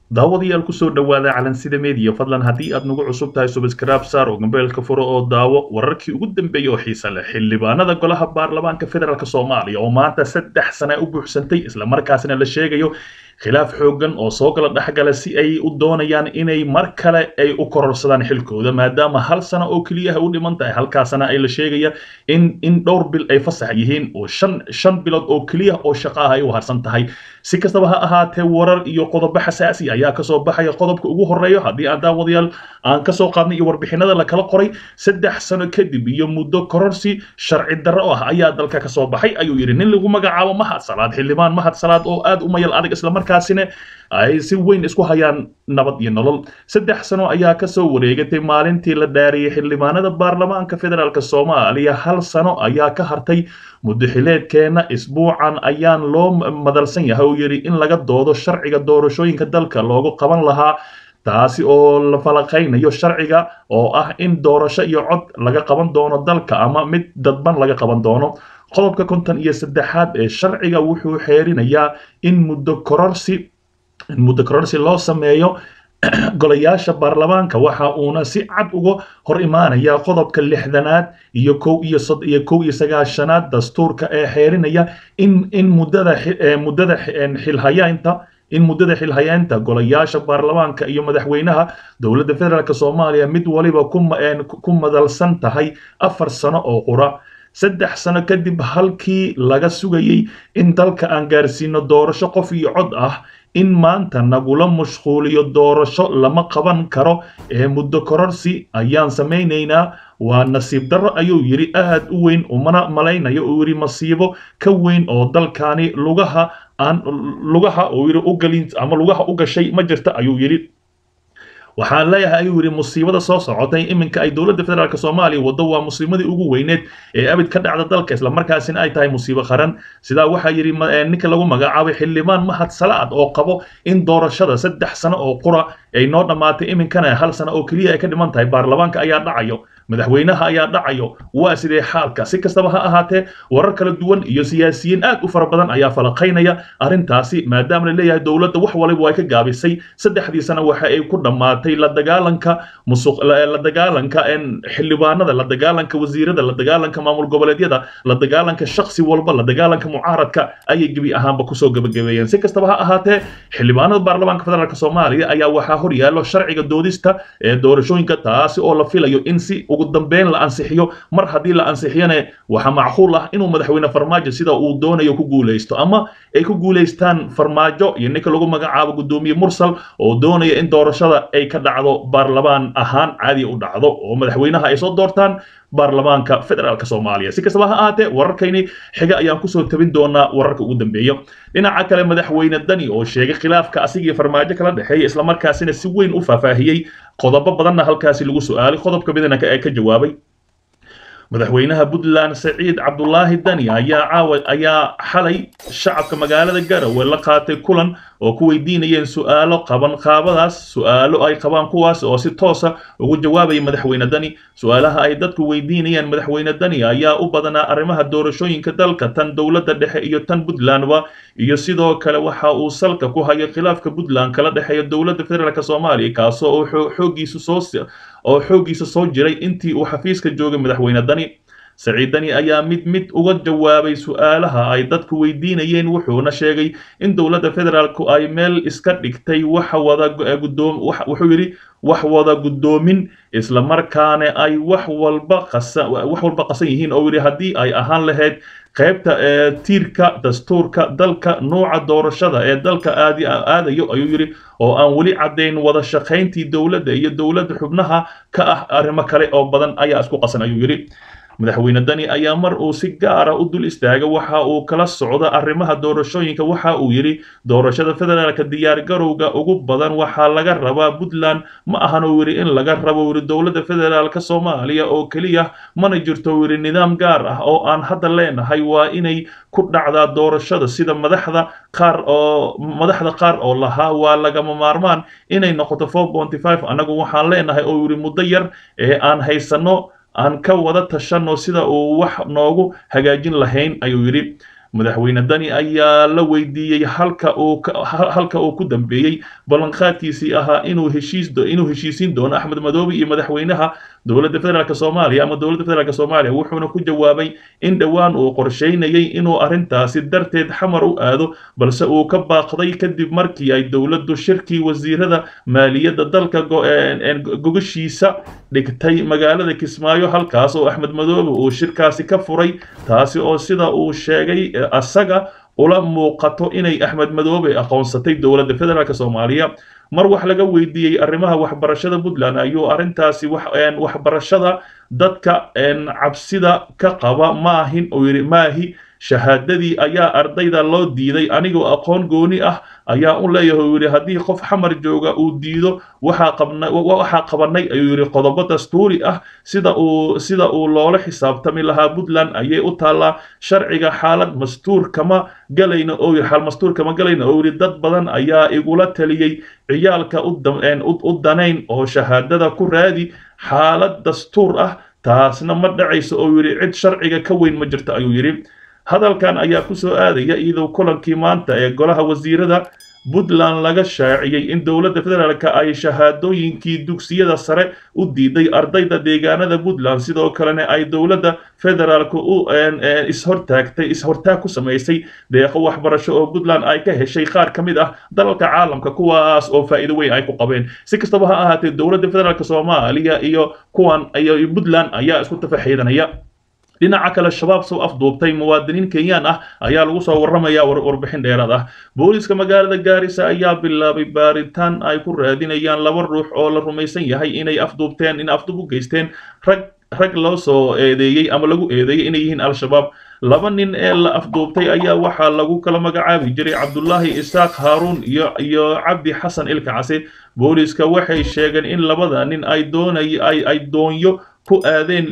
daawadayaal kusoo dhowaada calansida media fadlan haddii aad nagu cusub tahay subscribe saar oo gambeelka furo oo daawo wararkii ugu dambeeyey oo xiisa leh xildhibaanada golaha baarlamaanka federaalk soomaaliya oo maanta saddex sana u buuxsantay islamarkaasna la sheegayo khilaaf xooggan oo soo kala dhexgala si ay u doonayaan inay mar kale ay u kororsadaan xilkooda maadaama hal sano oo keliyaha u dhiman tahay halkaasna ay la sheegaya in in dhowr bil ay fasax yihiin oo shan shan bilood oo keliya oo shaqo ah ay u harsan tahay si kastaba ha ahaatee warar iyo qodobo xasaasi ayaa kasoo baxaya qodobka ugu horeeyo haddii aan daawadayaal aan kasoo qaadnay iyo warbixinada la kala qoray saddex sano kadib iyo muddo kororsi sharci darro ah ayaa dalka kasoo baxay ayuu yidhi nin lagu magacaabo mahad salaad xildhibaan mahad salaad oo aad u mayal adag islamarkaasina ay si weyn isku hayaan nabad iyo nolol saddex sano ayaa kasoo wareegatay maalintii la dhaariyey xildhibaanada baarlamaanka federaalk soomaaliya hal sano ayaa ka hartay muddaxileedkeena isbuucan ayaan loo madalsan yahay oo yidhi in laga doodo sharciga doorashooyinka dalka loogu qaban lahaa taasi oo la falaqaynayo sharciga oo ah in doorasho iyo cod laga qaban doono dalka ama mid dadban laga qaban doono qodobka konton iyo saddexaad ee sharciga wuxuu xeerinayaa in muddo kororsi in muddo kororsi loo sameeyo golayaasha baarlamaanka waxa uuna si cad uga hor imaanaya qodobka lixdanaad iyo kow iyo sod iyo kow iyo sagaashanaad dastuurka ee xeerinaya in in muddada muddada xilhayaynta in muddada xilhayaynta golayaasha baarlamaanka iyo madaxweynaha dowladda federaalk soomaaliya mid waliba ku madalsan tahay afar sano oo qura saddex sano kadib halkii laga sugayey in dalka aan gaarsiino doorasho qof iyo cod ah in maanta nagula mashquuliyo doorasho lama qaban karo ee muddo kororsi ayaan samaynaynaa waa nasiib darro ayuu yidhi aad u weyn umana malaynayo uu yidhi masiibo ka weyn oo dalkani lugaha aan lugaha uu yidhi ugalin ama lugaha u gashay ma jirta ayuu yidhi waxaan leeyahay ayuu yidhi musiibada soo socotay iminka ay dowladda federaalk soomaaliya waddo waa musiimadii ugu weyneed ee abid ka dhacda dalka islamarkaasina ay tahay musiibo qaran sidaa waxaa yidhi ninka lagu magacaabay xildhibaan mahad salaad oo qabo in doorashada saddex sano oo qura ay noo dhammaatay iminkana hal sano oo keliya ay ka dhiman tahay baarlamaanka ayaa dhacayo madaxweynaha ayaa dhacayo waa sidee xaalka si kastaba ha ahaatee warar kala duwan iyo siyaasiyiin aad u fara badan ayaa falaqaynaya arrintaasi maadaama la leeyahay dowladda wax waliba ay ka gaabisay saddexdii sano waxa ay ku dhammaatay la dagaalanka musuq la dagaalanka xildhibaanada la dagaalanka wasiirada la dagaalanka maamul goboleedyada la dagaalanka shaksi walba la dagaalanka mucaaradka ayay gebi ahaanba kusoo gabagabeeyeen si kastaba ha ahaatee xildhibaanada baarlamaanka federaalk soomaaliya ayaa waxaa hor yaallo sharciga doodista ee doorashooyinka taasi oo la filayo in si ugu dambeyn la ansixiyo mar haddii la ansixiyana waxaa macquul ah inuu madaxweyne farmaajo sida uu doonayo ku guulaysto ama ay ku guulaystaan farmaajo iyo ninka lagu magacaabo guddoomiye mursal oo doonaya in doorashada ay ka dhacdo baarlamaan ahaan caadiya u dhacdo oo madaxweynaha ay soo doortaan baarlamaanka federaalk soomaaliya si kastaba ha ahaatee wararkayni xiga ayaan kusoo tabin doonaa wararka ugu dambeeya dhinaca kale madaxweyne dani oo sheegay khilaafka asigii farmaajo kala dhexeeya islamarkaasina si weyn u faahfaahiyey qodobo badanna halkaasi lagu su-aalay qodobka midna ee ka jawaabay madaxweynaha puntland saciid cabdulaahi dani ayaa caawa ayaa xalay shacabka magaalada garowe la qaatay kulan oo ku weydiinayeen su-aalo qaban qaabadaas su-aalo ay qabaan kuwaas oo si toosa ugu jawaabaya madaxweyne dani su-aalaha ay dadku weydiinayeen madaxweyne dani ayaa u badanaa arrimaha doorashooyinka dalka tan dowladda dhexe iyo tan puntlandba iyo sidoo kale waxa uu salka ku hayo khilaafka puntland kala dhexeeya dowladda federaalk soomaaliya kaasoo uu xoogiisu soo oo xooggiisa soo jiray intii uu xafiiska joogay madaxweyne dani saciid dani ayaa mid mid uga jawaabay su-aalaha ay dadku weydiinayeen wuxuuna sheegay in dowladda federaalku ay meel iska dhigtay wax wada gudoom wuxuu yidhi wax wada guddoomin islamarkaana ay wax walba qasan wax walba qasan yihiin oo yidhi haddii ay ahaan lahayd qaybta ee tiirka dastuurka dalka nooca doorashada ee dalka aadi aadayo ayuu yidhi oo aan weli caddayn wada shaqayntii dowladda iyo dowladda xubnaha ka ah arrimo kale oo badan ayaa isku qasan ayuu yidhi madaxweyne dani ayaa mar uu si gaara u dul istaaga waxa uu kala socda arrimaha doorashooyinka waxa uu yidhi doorashada federaalka diyaargarowga ugu badan waxaa laga rabaa puntland ma ahan uu yidhi in laga rabo yidhi dowladda federaalka soomaaliya oo keliya mana jirto yidhi nidaam gaar ah oo aan hadda leenahay waa inay ku dhacdaa doorashada sida madaxda qaar oo madaxda qaar oo lahaa waa lagama maarmaan inay noqoto four ponty five annagu waxaan leenahay oo yidhi muddo yar ee aan haysano aan ka wada tashanno sida uu wax noogu hagaajin lahayn ayuu yidhi madaxweyne dani ayaa la weydiiyey halka uu halka uu ku dambeeyey ballanqaadkiisii ahaa inuu heshiis inuu heshiisiin doono axmed madoobe iyo madaxweynaha dowladda federaalk soomaaliya ama dowladda federaalk soomaaliya wuxuuna ku jawaabay in dhowaan uu qorsheynayay inuu arrintaasi darteed xamar u aado balse uu ka baaqday kadib markii ay dowladdu shirkii wasiirada maaliyadda dalka gogashiisa dhigtay magaalada kismaayo halkaas oo axmed madoobe uu shirkaasi ka furay taasi oo sida uu sheegay asaga ula muuqato inay axmed madoobe aqoonsatay dowladda federaalk soomaaliya mar wax laga weydiiyey arrimaha waxbarashada puntland ayuu arrintaasi waxbarashada dadka cabsida ka qaba maahin uu yidhi maahi shahaadadii ayaa ardayda loo diiday anigoo aqoon gooni ah ayaa u leeyahay uu yidhi haddii qof xamar jooga uu diido waxaa qabna waxaa qabanay ayuu yidhi qodobo dastuuri ah sida uu sida uu loola xisaabtami lahaa puntland ayay u taallaa sharciga xaalad mastuur kama galayna oo yidhi xaal mastuur kama galayna oo yidhi dad badan ayaa igula taliyey ciyaalka u danayn oo shahaadada ku raadi xaalad dastuur ah taasna ma dhacayso oo yidhi cid sharciga ka weyn ma jirto ayuu yidhi hadalkan ayaa ku soo aadaya iyadoo kulankii maanta ee golaha wasiirada puntland laga shaaciyey in dowladda federaalk ay shahaadooyinkii dugsiyada sare u diiday ardayda deegaanada puntland sidoo kalena ay dowladda federaalk u ishortaagtay ishortaag ku samaysay deeqo waxbarasho oo puntland ay ka heshay qaar ka mid ah dalalka caalamka kuwaas oo faa'iido weyn ay ku qabeen si kastaba ha ahaatee dowladda federaalk soomaaliya iyo kuwan iyo puntland ayaa isku tafaxiidanaya dhinaca kale shabaab soo afduubtay muwaadiniin kenyaan ah ayaa lagu soo warramaya warbixin dheeraad ah booliiska magaalada gaarisa ayaa bilaabay baaritaan ay ku raadinayaan laba ruux oo la rumaysan yahay inay afduubteen in afduub u geysteen rag rag loo soo eedeeyey ama lagu eedeeyey inay yihiin al-shabaab laba nin ee la afduubtay ayaa waxaa lagu kala magacaabi jiray cabdullaahi isaaq haaruun iyo iyo cabdi xasan ilka case booliiska waxay sheegeen in labada nin ay doonay ay ay doonyo ku aadeen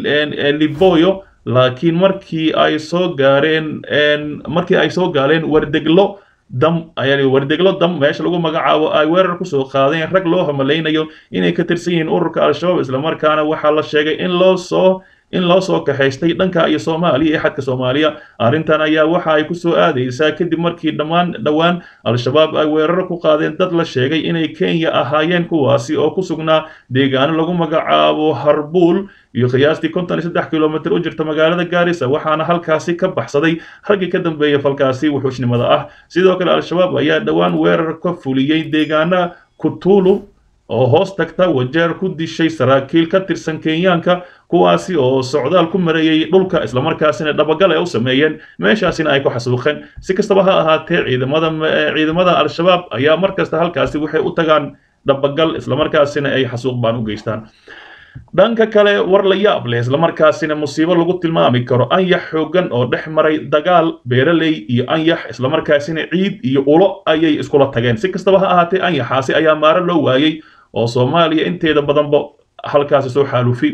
liboyo laakiin markii ay soo gaareen markii ay soo gaaleen wardeglo dam yani wardeglo dam meesha lagu magacaabo ay weerar kusoo qaadeen rag loo hamalaynayo inay ka tirsan yihiin ururka al-shabaab islamarkaana waxaa la sheegay in loo soo in loo soo kaxaystay dhanka iyo soomaaliya iyo xadka soomaaliya arrintan ayaa waxa ay kusoo aadaysaa kadib markii dhammaan dhowaan al-shabaab ay weeraro ku qaadeen dad la sheegay inay kenya ahaayeen kuwaasi oo ku sugnaa deegaano lagu magacaabo harbuul iyo qiyaastii konton iyo saddex kilomitr u jirta magaalada gaarisa waxaana halkaasi ka baxsaday raggii ka dambeeya falkaasi wuxuushnimada ah sidoo kale al-shabaab ayaa dhowaan weerar ka fuliyey deegaana kutulu oo hoos tagta wajeer ku dishay saraakiil ka tirsan kenyaanka kuwaasi oo socdaal ku mareeyey dhulka islamarkaasina dhabagal ay u sameeyeen meeshaasina ay ku xasuuqeen si kastaba ha ahaatee ciidamada ciidamada al-shabaab ayaa mar kasta halkaasi waxay u tagaan dhabagal islamarkaasina ay xasuuq baan u geystaan dhanka kale war la yaab leh islamarkaasina musiibo lagu tilmaami karo anyax xoogan oo dhex maray dagaal beeraley iyo anyax islamarkaasina ciid iyo ulo ayay iskula tageen si kastaba ha ahaatee anyaxaasi ayaa maaro loo waayey oo soomaaliya inteeda badanba halkaasi soo xaalufi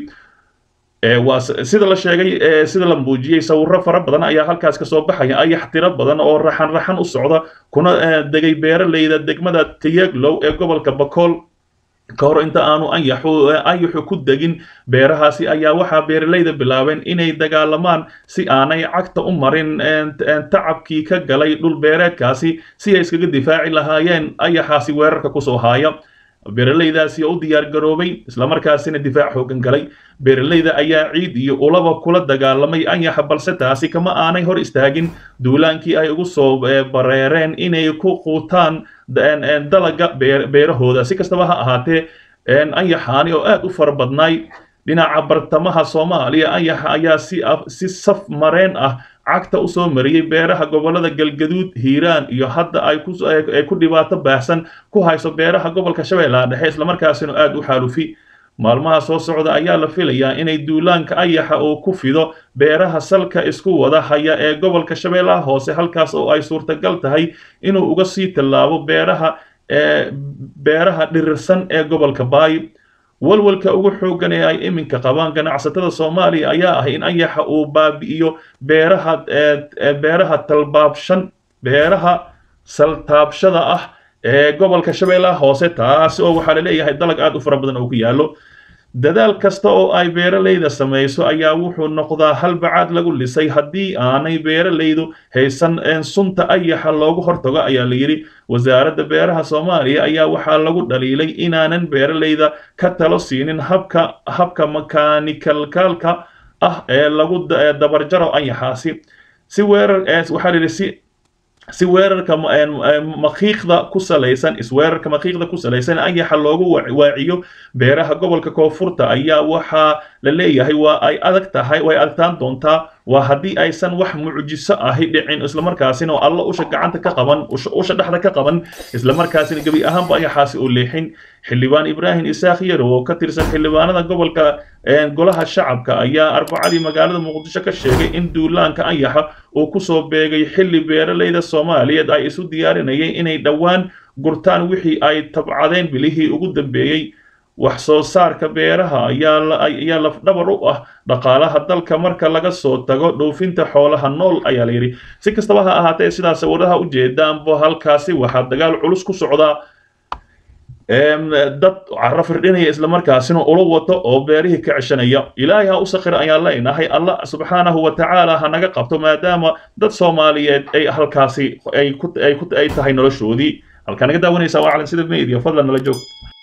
waa sida la sheegay sida la muujiyey sawiro fara badan ayaa halkaas kasoo baxaya ayax tiro badan oo raxan raxan u socda kuna degay beeraleyda degmada tayaglow ee gobolka bakool ka hor inta aanu anyaxu anyaxu ku degin beerahaasi ayaa waxaa beeraleyda bilaabeen inay dagaalamaan si aanay cagta u marin tacabkii ka galay dhul beereedkaasi si ay iskaga difaaci lahaayeen ayaxaasi weerarka kusoo haaya beeraleydaasi oo u diyaar garoobay islamarkaasina difaac xoogan galay beeraleyda ayaa ciid iyo ulaba kula dagaalamay anyaxa balse taasi kama aanay hor istaagin duulaankii ay ugu soo bareereen inay ku quutaan dalaga beerahooda si kastaba ha ahaatee anyaxaani oo aad u fara badnaay dhinaca bartamaha soomaaliya anyaxa ayaa si si saf mareen ah cagta u soo mariyey beeraha gobollada galgaduud hiiraan iyo hadda ay ku dhibaato baahsan ku hayso beeraha gobolka shabeellaha dhexe islamarkaasina aad u xaalufi maalmaha soo socda ayaa la filayaa inay duulaanka ayaxa uu ku fido beeraha salka isku wada haya ee gobolka shabeellaha hoose halkaas oo ay suurtagal tahay inuu uga sii tallaabo beeraha beeraha dhirirsan ee gobolka baay walwalka ugu xooggan ee ay iminka qabaan ganacsatada soomaaliya ayaa ah in anyaxa uu baabi'iyo beeraha beeraha talbaabshan beeraha saltaabshada ah ee gobolka shabeellaha hoose taasi oo waxaa laleeyahay dalag aad u fara badan oo ku yaallo dadaal kasta oo ay beeralayda samayso ayaa wuxuu noqdaa halbacaad lagu lisay haddii aanay beeralaydu haysan sunta ayaxa loogu hortago ayaa la yidhi wasaaradda beeraha soomaaliya ayaa waxaa lagu dhaliilay inaanan beeralayda ka talo siinin habka habka makaanikalkaalka ah ee lagu dabarjaro ayaxaasi si weerar waxaa la yidhi si si weerarka makiiqda ku salaysan isweerarka makiiqda ku salaysan ayaxa loogu waaciyo beeraha gobolka koonfurta ayaa waxaa la leeyahay waa ay adag tahay way adagtaan doontaa waa haddii aysan wax mucjiso ahi dhicin islamarkaasina oo alla usha gacanta ka qaban usha dhexda ka qaban islamarkaasina gebi ahaanba ayaxaasi oo leexin xildhibaan ibraahim isaaq yarow oo ka tirsan xildhibaanada gobolka golaha shacabka ayaa arbacadii magaalada muqdisho ka sheegay in duulaanka ayaxa uu kusoo beegay xilli beeralayda soomaaliyeed ay isu diyaarinayeen inay dhowaan gurtaan wixii ay tabcadeen bilihii ugu dambeeyey wax soo saarka beeraha ayaa lafdhabar u ah dhaqaalaha dalka marka laga soo tago dhoofinta xoolaha nool ayaa layidhi si kastaba ha ahaatee sidaa sawiraha u jeedaanba halkaasi waxaa dagaal culus ku socdaa dad caro firdhinaya islamarkaasina ula wato oo beerihii ka ceshanaya ilaahay ha u sakhir ayaan leenahay allah subxaanahu wa tacaala ha naga qabto maadaama dad soomaaliyeed ay halkaasi ay tahay noloshoodii halkaa naga daawanaysaa waa calan sida media fadlan nala joog